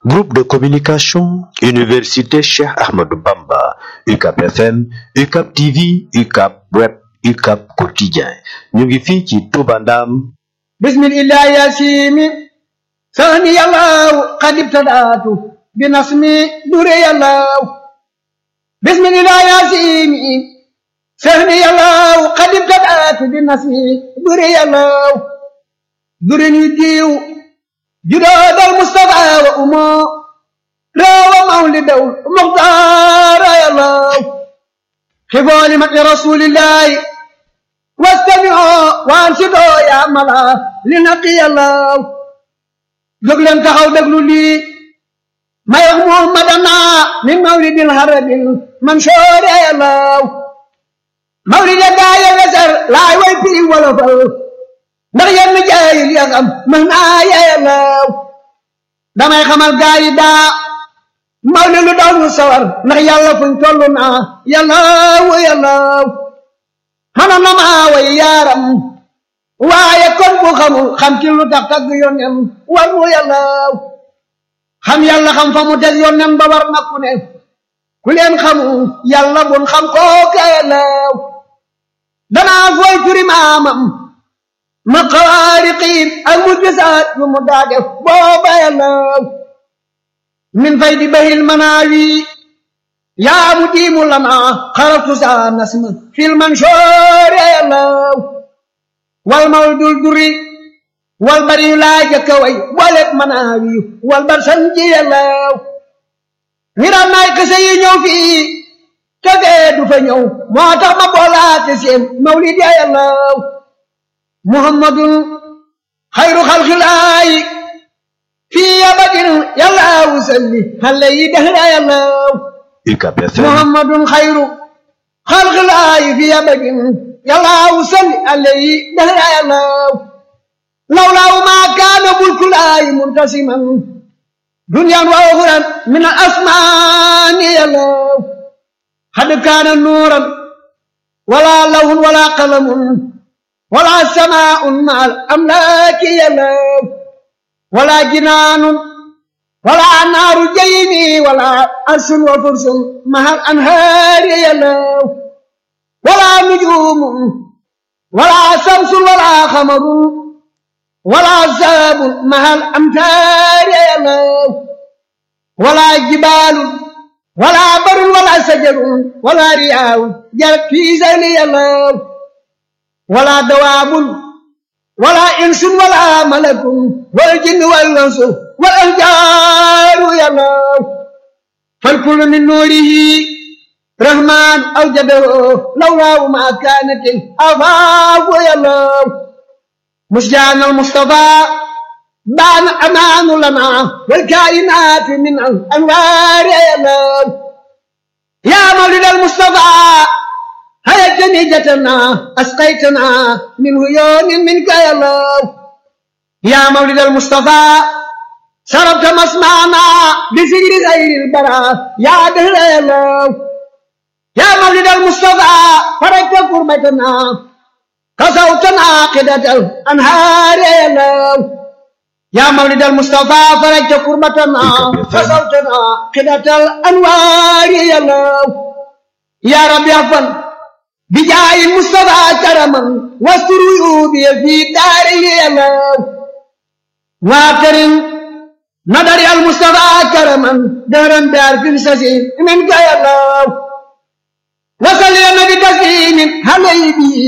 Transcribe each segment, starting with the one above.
Groupe de communication, Université Cheikh Ahmadou Bamba, UCAP FM, UCAP TV, UCAP Web, UCAP Quotidien. ñu ngi fii ci Touba Ndam. bismillah yasimi sani yàllaw qad ibtadaatu bi nasmi dure yàllaw bismillah yasimi sani yàllaw qad ibtadaatu bi nasmi dure yàllaw dure ni diw judoodal mustafa wa umo rawa mawlidaw muxtaara yàllaw xibooli mati rasulillahi wastami'u waansitu yaa mala li naqi yàllaw jóg leen taxaw déglu lii may wax muhammadana min mawlidil harabil mansoor yàllaw mawlida gaaya weser laay way piri wolofal ndax yenn jaayil ya xam mën naa yàllaw damay xamal gaayi daa mawli lu daw ñu sawar ndax yàlla fuñ tollu naa yàllaw yàllaw xana na maa way yaaram waaye kon bu xamul xam ci lu tax tagg yónnem war mu yàllaw xam yàlla xam fa mu teg yónnem ba war na ku ne ku leen xamul yàlla bun xam kooka yàllaw danaa fooy turi maamam ma xawaariqiin ak mu gisaat yu mu daa def booba yàllaw min fay di bahil manaawi yaa mu diimu lana xaratu saa nasma fil mansoor yàllaw wal mawdul duri wal bari yu laa jëkka way bolet manaawi wal bar sanji yàllaw ngiram naay kese yi ñëw fii te fee du fa ñëw moo tax ma boolaate seen mawlid ya yàllaw muhammadun xayru xalxilaayi fii abadin yàllaw salli xale yi dehra yàllaw UCAP FM. محمد خير خلق الله في أبد يلا وصل عليه دهر الله لولا ما كان ملك الله منتسما دنيا وأخرى من الأسمان يلا قد كان نورا ولا لون ولا قلم ولا سماء مع الأملاك يلا ولا جنان ولا نار جيني ولا أرش وفرس مع الأنهار يلو ولا نجوم ولا شمس ولا قمر ولا ساب مع الأمتار يلو ولا جبال ولا بر ولا شجر ولا رياء جرت في زيل يلو ولا دواب ولا إنس ولا ملك والجن والأنس والأحجار يلاه فالكل من نوره رحمن أوجده لولا ما كانت الأفاق يلاه مسجان المصطفى بان أمان لنا والكائنات من الأنوار يلاه يا مولد المصطفى هيا جنيجتنا أسقيتنا من هيون منك يا الله يا مولد المصطفى شربت مسمعنا بسجر غير البراء يا دهر يا الله يا مولد المصطفى فرجت قربتنا كسوتنا قدة الأنهار يا الله يا مولد المصطفى فرجت قربتنا كسوتنا قدة الأنوار يا الله يا رب يا فن بجاه المصطفى كرما واستر عيوبي في داري الله واكرم نظر المصطفى كرما دهرا بعرف سسيم من يا الله وصل يا نبي تسليم حبيبي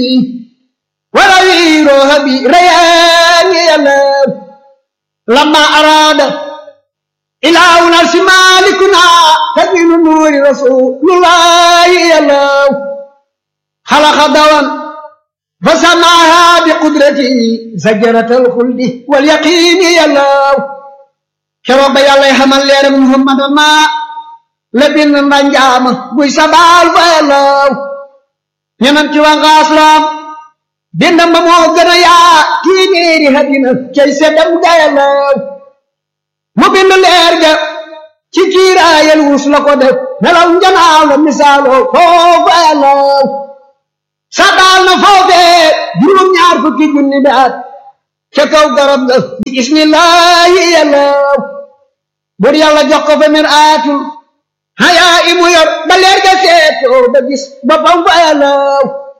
وروي روحي ريان يا الله لما أراد إلهنا مالكنا تبين نور رسول الله يا الله خلق دوا فسماها بقدرته زجرة الخلد واليقين يا الله كرب يا الله حمل لير محمد ما لبن نجام بوي سبال يا الله ينم تي وان غاسلام بندم بمو غنا يا تيميري هدينا كي سدم يا الله mu bind leer ga ci kiiraayal wus la ko def nelaw njanaaw la misaaloo foofu yàllaw sadaal na foofee juróom ñaar fukki junni bi at ca kaw garab ga bismillahi yàllaw bur yàlla jox ko fa mir aatul hayaa imu yor ba leer ga seetoo ba gis boppam fa yàllaw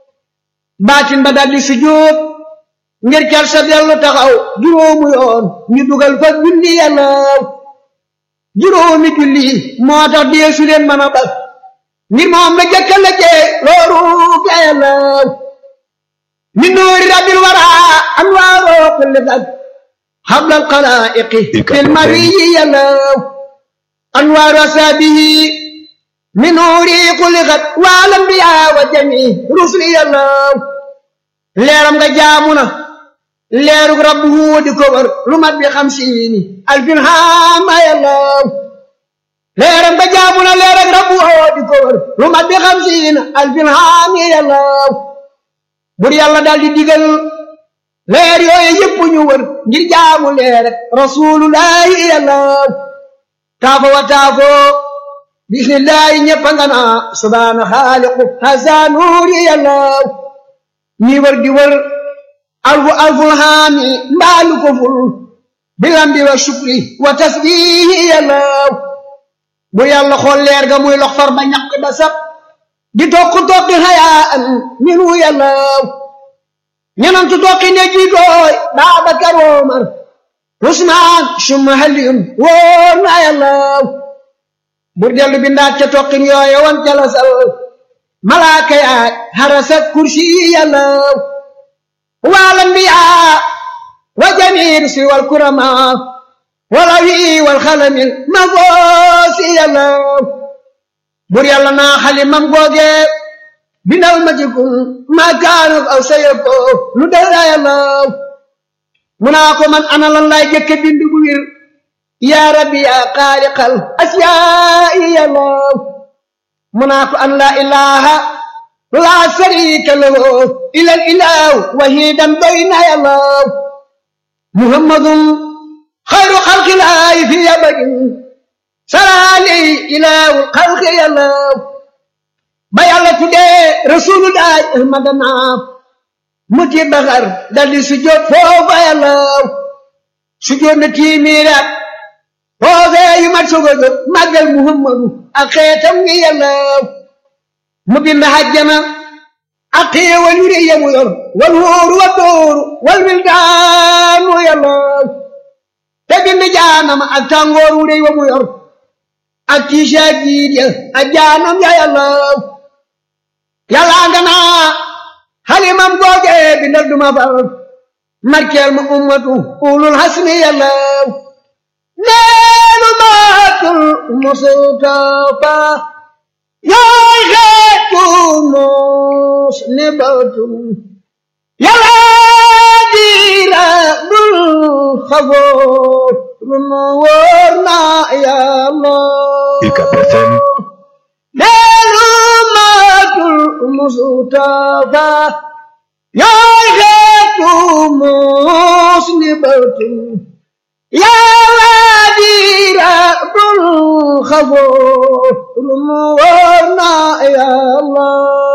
baatin ba daldi sujjóot ngir cal sa dellu taxaw juróomu yoon ñu dugal fa julli yàllaw juróomi julli moo tax deesu leen mën a bal ngir moom la jëkka la jee looru ga yàllaw min nuuri rabbil waraa anwaaroo kulli fag xablal xalaa'iqi fil mariyi yàllaw anwaaru asaabihi min nuuri xuliqat wal anbiyaa wa jamii rusuli yàllaw leeram nga jaamu na leerug rabbu di ko wër lu mat bi xamsiini alfin haama yàllaw leeram nga jaamu na leerug rabbu di ko wër lu mat bi xamsiina alfin haami yàllaw bur yàlla daal di digal leer yooyu yëpp ñu wër ngir jaamu leer ak rasulullahi yàllaw taafo wa taafo bismillahi ñëpp nga naa subhaana xaaliqu hasa nuuri yàllaw ñi wër di wër alfu alful haami mbaalu ko ful bilambi wa shukri wa tasbihi yàllaw bu yàlla xool leer ga muy lox far ba ñaq ba sab di tokk tokki hayaan minu yàllaw ñenantu tokki ne jiitooy Baabakar Omar Usmaan summa Aliyun wóor na yàllaw bur dellu bindaat ca tokkin yooye wan jalasal malaaka yaay harasa kursi yàllaw wal anbiyaa wa jamiir si wal kuramaa wala wi wal xalamil ma goosi yàllaw bur yàlla naa xalimam googe bindal ma ci kun ma kaanu aw sayako lu dara yàllaw mu naa ko man ana lan laay jëkke bind bu wir yaa rabbi yaa xaaliqal asiyaa'i yàllaw mu naa ko an laa ilaha laa sharika lahu ilal ilahu wahidan doy na yàllaw muhammadun xayru xalqilaahi fi abadin salaali ilaahu xalqi yàllaw ba yàlla tuddee rasulullahi ahmadana muti baxar daldi sujjóot foofa yàllaw sujjóot na tiimiiraat foofee yu mat sogo jóg màggal muhammadu ak xeetam ngi yàllaw mu bind hajjana ak xéewal yu rëy yamu yor wal wóoru wa dóoru wal wildaanu yàllaw te bind jaanama ak tàngoor wu rëy wa mu yor ak tiisa jiit ya ak jaanam ya yàllaw yàllaa nga naa xalimam googe bindal duma fal markeel ma ummatu ulul hasmi yàllaw neenu maatul mustafa yaay xeetu mos ne batum yàllaa diira dul xafoor runu wóor na yàlla UCAB FM neenu maatul mustafa yaay xeetu mos ne batum yàlla diira dul xafoor runu wóor na yàlla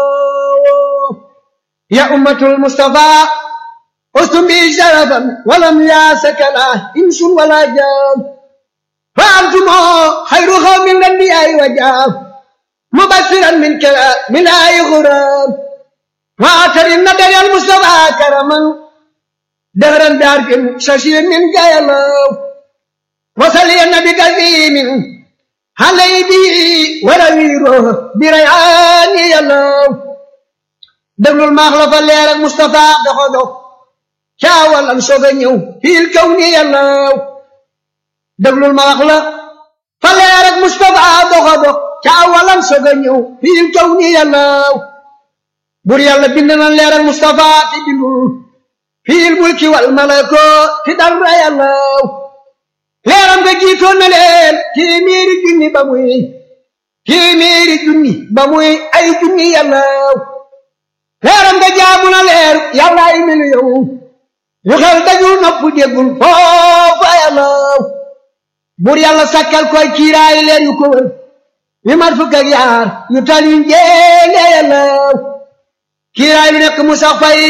يا أمة المصطفى أستم بي شرفا ولم ياسك لا إنس ولا جان فأنتم خير قوم الأنبياء وجاب مبشرا من كلام من آي غرام وآخر النبي المصطفى كرما دهرا بعرف ششير من جايلو وصلي النبي كثير علي به ولويره بريعان يلو déglul maax la fa leer ak Moustapha doxo dox caawalam soog a ñëw fiil kaw ni yàllaw déglul maax la fa leer ak Moustapha doxo dox caawalam soog a ñëw fiil kaw ni yàllaw bur yàlla bind na leer ak Moustapha ti bindul fiil mulki wal malako ti dara yàllaw leeram nga jiitoon na leen téeméeri junni ba muy téeméeri junni ba muy ay junni yàllaw leeram nga jaamu na leer yàlla ay miliyoŋ yu xel dajul nopp déggul foofa yàllaw bur yàlla sakkal koy kiiraay leer yu ko wër yu mat fukk ak yaar yu tal yu njéene yàllaw kiiraay lu nekk mu sax fay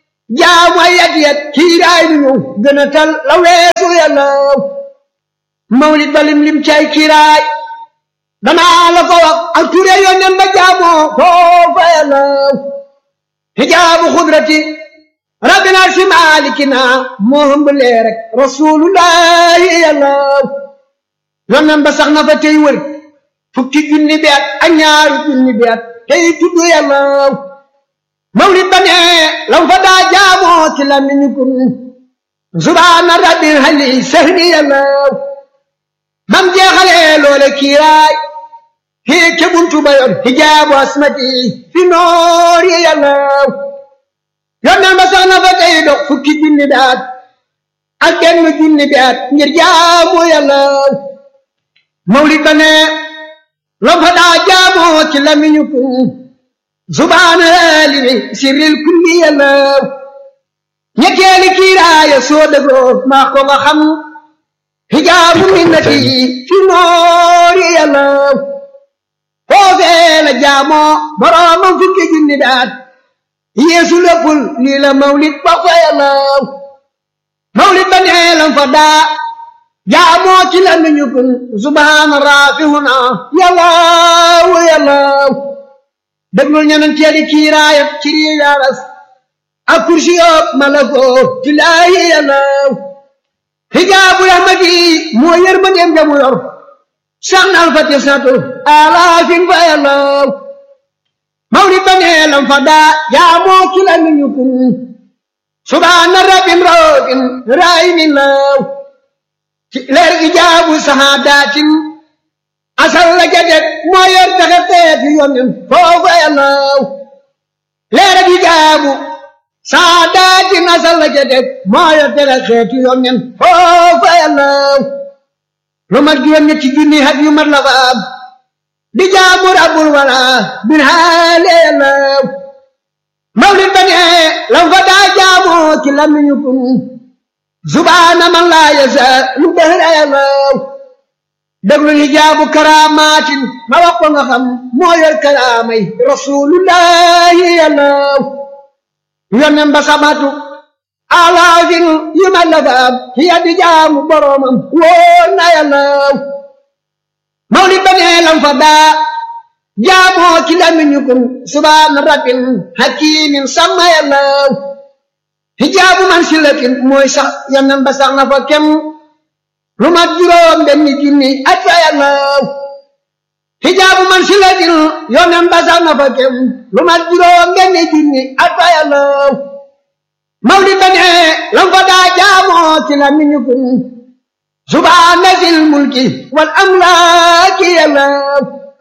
jaamu ay yat yat kiiraay lu ñëw gën a tal la weesu yàllaw mawlid ba lim lim cay kiiraay danaa la ko wax ak ture yónneen ba jaamoo foofa yàllaw hijaabu xudrati rabbina si maalikina moo hëmb lee rek rasulullahi yàllaw yónneen ba sax na fa tey wër fukki junni bi at ak ñaaru junni bi at tey tudd yàllaw mawlid ba ne lam fa daa jaamoo ci lamiñu kun subhaana rabbil hali sahni yàllaw bam jeexalee loole kiiraay fii ke buntu ba yoon hijaabu asmati fi noor yi yàllaw yónneen ba sax na fa tey dox fukki junni bi at ak benn junni bi at ngir jaamu yàllaw mawlid ba ne lam fa daa jaamoo ci lamiñu kun subhaana limi sirril kulli yàllaw ñetteeli kiiraaya soo dëggoo maa ko nga xam hijaabu minnati fi noori yàllaw foofee la jaamoo boroomam fukki junni daat yeesu léppul lii la mawlid ba fa yàllaw mawlid ba nee lam fa daa jaamoo ci la nuñu kun subhaana raafihuna yàllaw yàllaw déglul ñanan teeli kiiraayam ci rii yaaras ak kursi yoob malakoo tilaahi yàllaw hijaabu rahmati moo yër ma dem jamu yor sax na alfati satu alaafin fa yàllaw mawlid ba nee lam fa daa jaamoo ci la nuñu kun subhaana rabbin raofin raayimin law ci leer ijaabu sahaadatin asal la jadet moo yor taxe teeti yonen foofa yàllaw leer ijaabu sahaadatin asal la jadet moo yor taxe teeti yonen foofa yàllaw lu mat juróom ñetti junni hat yu mat la fa am di jaamu rabbul wala bin haale yàllaw mawlid ba ne lam fa daa jaamoo ci lamiñu kun subhaana man laa yasa lu dëhra yàllaw déglu hijaabu karaamaatin ma wax ko nga xam moo yor karaamay rasulullahi yàllaw yonen ba sabatu alaafin yu ma la fa am ci yaddi jaamu boroomam wóor na yàllaw mawlid ba ne lam fa daa jaamoo ci lamiñu kun subhaana rabbin hakimin sama yàllaw hijaabu man silatin mooy sax yonen ba sax na fa kem lu mat juróom benn junni at fa yàllaw hijaabu man silatin yonen ba sax na fa kem lu mat juróom benn junni at fa yàllaw mawlid ba ne lam fa daa jaamoo ci lamiñu kun subhaana zil mulki wal amlaaki yàllaw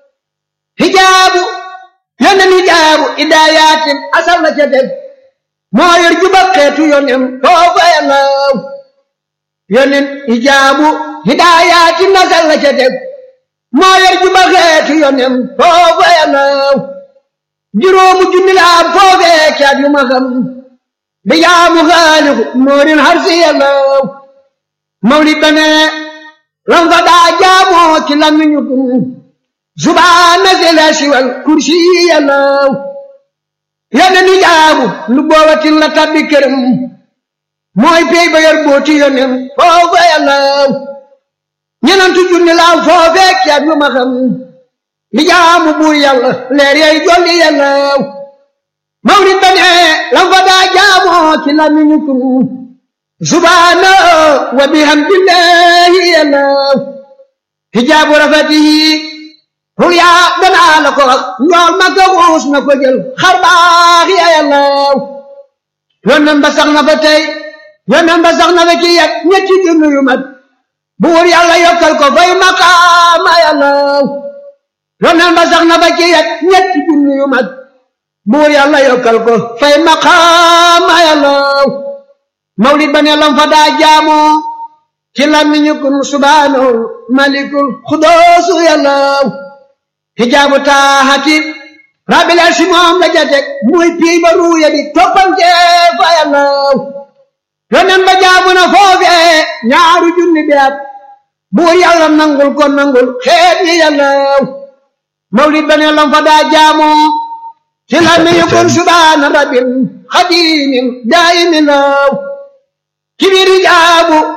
hijaabu yonen hijaabu idaayatin asal na ca def moo yor juba xeetu yonen foofa yàllaw yonen hijaabu hidaayatin asal na ca def moo yor juba xeetu yonen foofa yàllaw juróomu junni la am foofee caat yu ma xam di jaamu xaaliku moorin harsi yàllaw mawlid ba ne lam fa daa jaamoo ci lamiñu kun subhaana zela siwal kursi yàllaw yonen ni jaamu lu boobatin la tabbi këram mooy pey ba yor booti yonen foofa yàllaw ñenantu junni laaw foofee caat yu ma xam li jaamu buur yàlla leer yay jolli yàllaw mawlid ba ne lam fa daa jaamoo ci lamiñu kun subhaana wa bihamdillahi yàllaw hijaabu rafatihi hul yaa danaa la ko wax njool ma ko xuus na ko jël xar baax ya yàllaw yonen ba sax na fa tey yonen ba sax na fa ci yet ñetti junni yu mat buur yàlla yokkal ko fay maqaama yàllaw yonen ba sax na fa ci yet ñetti junni yu mat buur yàlla yokkal ko fay maqaama yàllaw mawlid ba ne lam fa daa jaamoo ci lamiñu kun subhaanahu malikul xudoosu yàllaw hijaabu taaxati rabbil arsi moom la jatek muy pii ba ruuya di toppante fa yàllaw yonen ba jaabu na foofee ñaaru junni bi at buur yàlla nangul ko nangul xeet yi yàllaw mawlid ba ne lam fa daa jaamoo ci lamiñu kun subhaana rabbil xadimin daayimin law ci biir hijaabu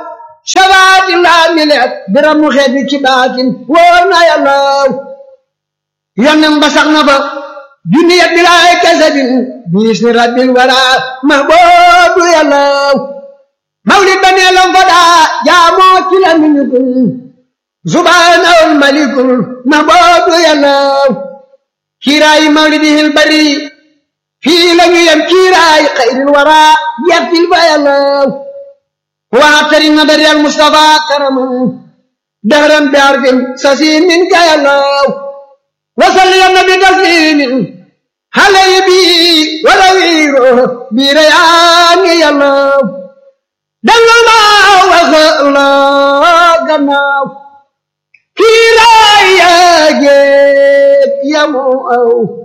shabaati laa mileet biram mu xeet bi ci baatin wóor na yàlla yonnem ba sax na fa junni ya bilaay kasabin biis ni rabbil wara mahboobu yàlla mawlid ba nee lam fa daa jaamoo ci la miñukul subhaanahul malikul mahboobu yàlla kiiraayi mawlidihil bari fii la ñu yem kiiraayi xayril wara yettil fa yàlla waatari nadari al mustafa karaman dahran bi arfin sasiin min ka yàlla wasalli ya nabi taslimin halay bi wala wiiro bi rayaani yàlla dallu ma wax la gannaaw kiiraay yaa géet yamu aw